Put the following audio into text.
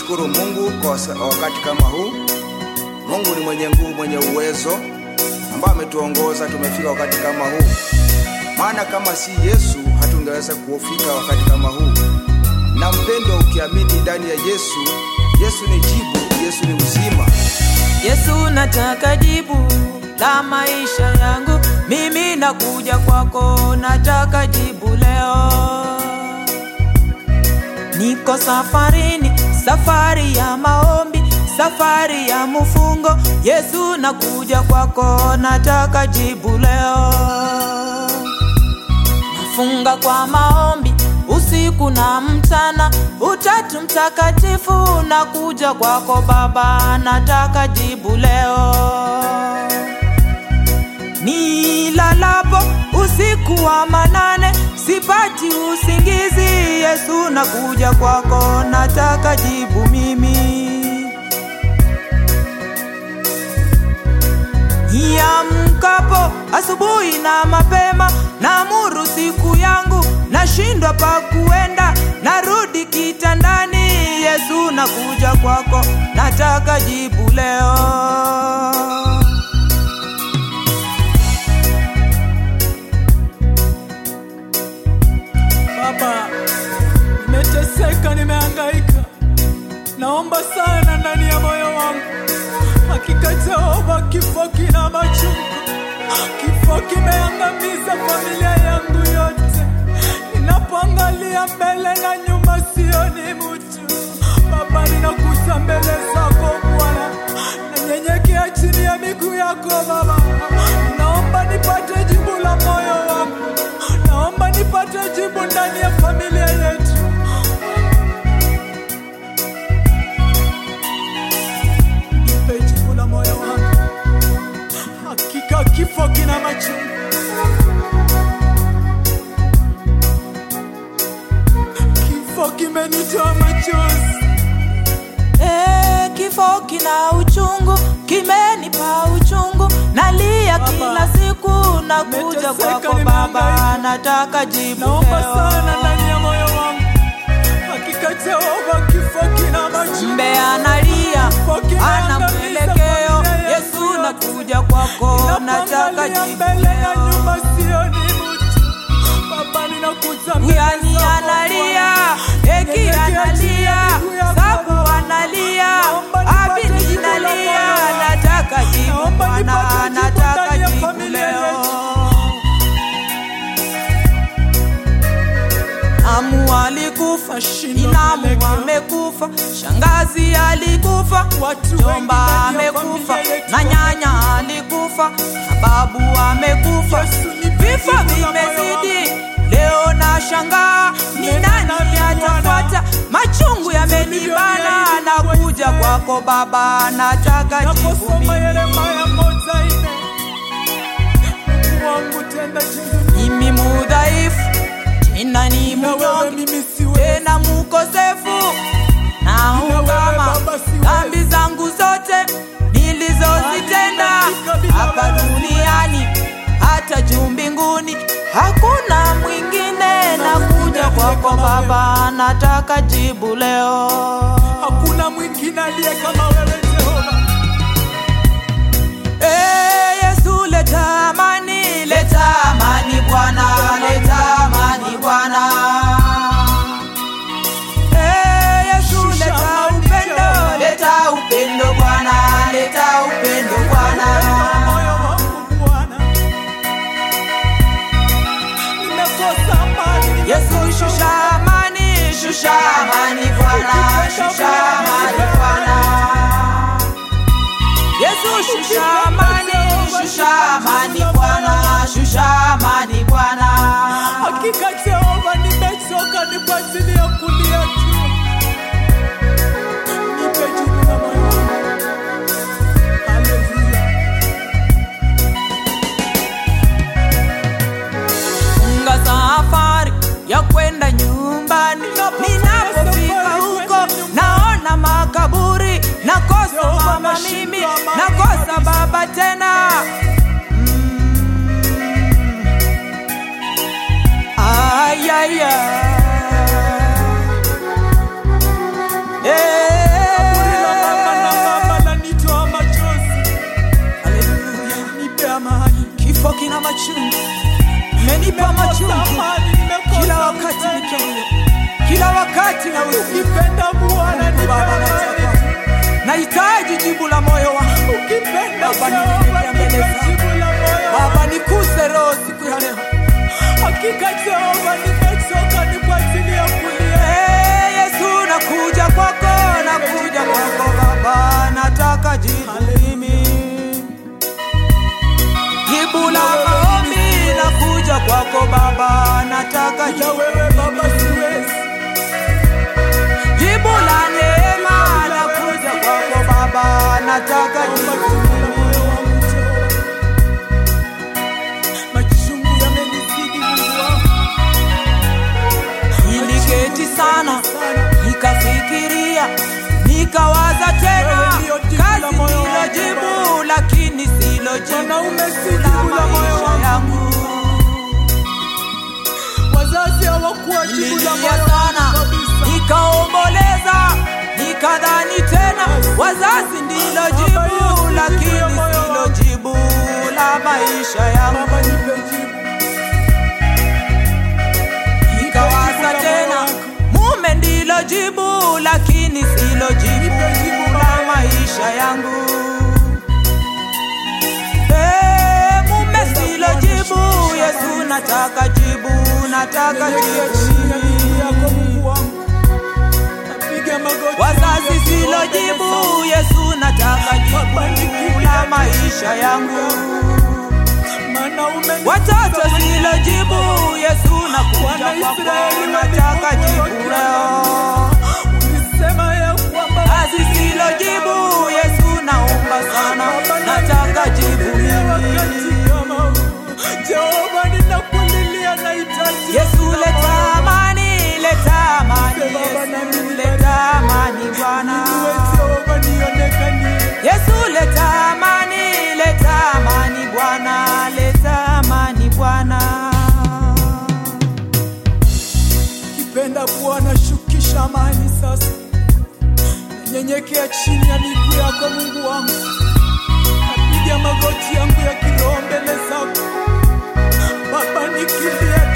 tunamshukuru Mungu kwa wasa- wakati kama huu. Mungu ni mwenye nguvu, mwenye uwezo, ambaye ametuongoza tumefika wakati kama huu, maana kama si Yesu hatungeweza kufika wakati kama huu. Na mpendo, ukiamini ndani ya Yesu, Yesu ni jibu, Yesu ni uzima. Yesu, nataka jibu la maisha yangu, mimi nakuja kwako, nataka jibu leo. Niko safarini, safari ya maombi, safari ya mfungo. Yesu, nakuja kwako, nataka jibu leo. Nafunga kwa maombi usiku na mchana, utatu mtakatifu, nakuja kwako Baba, nataka jibu leo. Nilalapo usiku wa manane, sipati usingizi, Yesu, nakuja kwako, nataka jibu mimi. Niamkapo asubuhi na mapema, naamuru siku yangu, nashindwa pa kuenda, narudi kitandani. Yesu, nakuja kwako, nataka jibu leo. Baba, nimeteseka, nimehangaika, naomba sana ndani ya moyo wangu. Hakika Jehova, kifo kina machungu, kifo kimeangamiza familia yangu yote. Ninapoangalia mbele na nyuma, sioni mtu. Baba, ninakuja mbele zako Bwana, nanyenyekea chini ya miguu yako Baba, naomba nipate jibu la moyo wangu, naomba nipate jibu ndani ya familia yetu. Nipe jibu la moyo wangu, hakika kifo kina machungu, kifo kimenitoa machozi. Eh, kifo kina uchungu, kimenipa uchungu, nalia kila siku, nakuja Nimeteseka, kwako Baba, nimehangaika. nataka jibu naomba leo. sana ndani ya moyo wangu, hakika Jehova, kifo kina machungu. Mbe analia, Kifo kinaangamiza ana mwelekeo. familia yetu Yesu, yote. nakuja kwako, nataka Ninapoangalia jibu mbele na leo. nyuma, sioni mtu. Baba, ninakuja mbele Uyani zako analia, Bwana. Eki Nyenyekea chini ya analia, miguu yako Sabu Baba. analia, Naomba nipate Abidi jibu la analia, moyo wangu. nataka jibu Naomba Bwana, nipate jibu nataka ndani ya jibu familia leo. yetu. Amu alikufa, Nashindwa Inamu kuelekea. amekufa, shangazi alikufa, Watu Jomba wengi ndani ya amekufa, familia yetu na nyanya alikufa, na babu amekufa. Yesu, nipe Vifo jibu la moyo vimezidi, leo na shangaa ni Nena nani nami atafuata? Machungu yamenibana, nilivyoahidi nakuja kuweze. kwako Baba, nataka jibu Naposoma mimi. Yeremia moja nne, Mungu wangu tenda jinsi Mimi mudhaifu, tena ni na wewe mnyonge mimi siwezi. tena mukosefu na ungama Baba, siwezi. dhambi zangu zote nilizozitenda hapa duniani hata juu mbinguni hakuna mwingine nakuja kwako baba nataka jibu leo Hakuna mwingine aliye kama wewe Jehova. Eh, Yesu leta amani leta amani Bwana leta amani Bwana Eh, Yesu Shusha leta amani, upendo Jehova. leta upendo Bwana leta upendo Bwana Kwa moyo wangu Bwana. Nimekosa amani, Yesu shusha amani shusha amani Bwana shusha amani Bwana Yesu shusha amani shusha amani Bwana shusha amani Bwana Hakika Jehova, nimechoka, ni kwa ajili ya kulia tu. Nipe jibu la moyo wangu. Haleluya. funga safari ya kwenda nyumbani. Ninapofika huko naona makaburi, nakosa mama mimi, nakosa baba tena. Mm. Ay, ay, ay. Eh. machungu umenipa machungu amani, nimekosa kila wakati upendo. nikilia, kila wakati na usiku. ukipenda Bwana nipe Baba, amani. nataka nahitaji jibu la moyo wangu ukipenda Baba, Jehova ninyenyekea mbele nipe zako. jibu la moyo Baba, nikuse roho siku ya leo. hakika Jehova nimechoka ni kwa ajili ya kulia Ee Yesu, nakuja kwako, nakuja kwako Baba, nataka jibu mimi, jibu la maombi, nakuja kwako Baba, nataka na jibu wewe Baba siwezi jibu la neema, nakuja kwako Baba, nataka jibu moyo wangu Jehova machungu yamenizidi Mungu wangu Niliketi sana nikafikiria, nikawaza tena, Wewe ndio jibu kazi la moyo ndilo wangu, jibu, lakini silo jibu Mwanaume si la jibu la moyo maisha wangu. yangu. wazazi hawakuwa jibu la Nililia moyo sana, wangu kabisa nikaomboleza, nikadhani tena wazazi ndilo Baba, jibu, hiyo si jibu ya lakini moyo silo wangu. jibu la maisha yangu. Baba nipe jibu Nikawaza tena, mume ndilo jibu, lakini silo jibu la maisha yangu. Eh, mume silo jibu, Yesu nataka jibu, nataka Nyenyekea chini ya miguu jibu. yako Mungu wangu napiga magoti Wazazi yangu silo yakiomba jibu, mbele Yesu nataka Baba, jibu nikimbia la maisha yangu. zako. maana umenipa Watoto silo jibu, Yesu nakuja Wana kwako, Israeli nataka walikuwa jibu wakilia. leo. ulisema ya kwamba kazi silo jibu yesu naomba sana Baba, nataka jibu ninakulilia wakati mimi kama huu. Jehova ninakulilia nahitaji yesu jibu la leta moyo. amani leta amani Baba, na yesu mimi leta amani bwana Niwe Jehova nionekanie yesu leta amani leta amani bwana leta amani bwana kipenda Bwana shukisha amani sasa nanyenyekea chini ya miguu yako Mungu wangu napiga magoti yangu ya kiroho mbele zako Baba nikimbia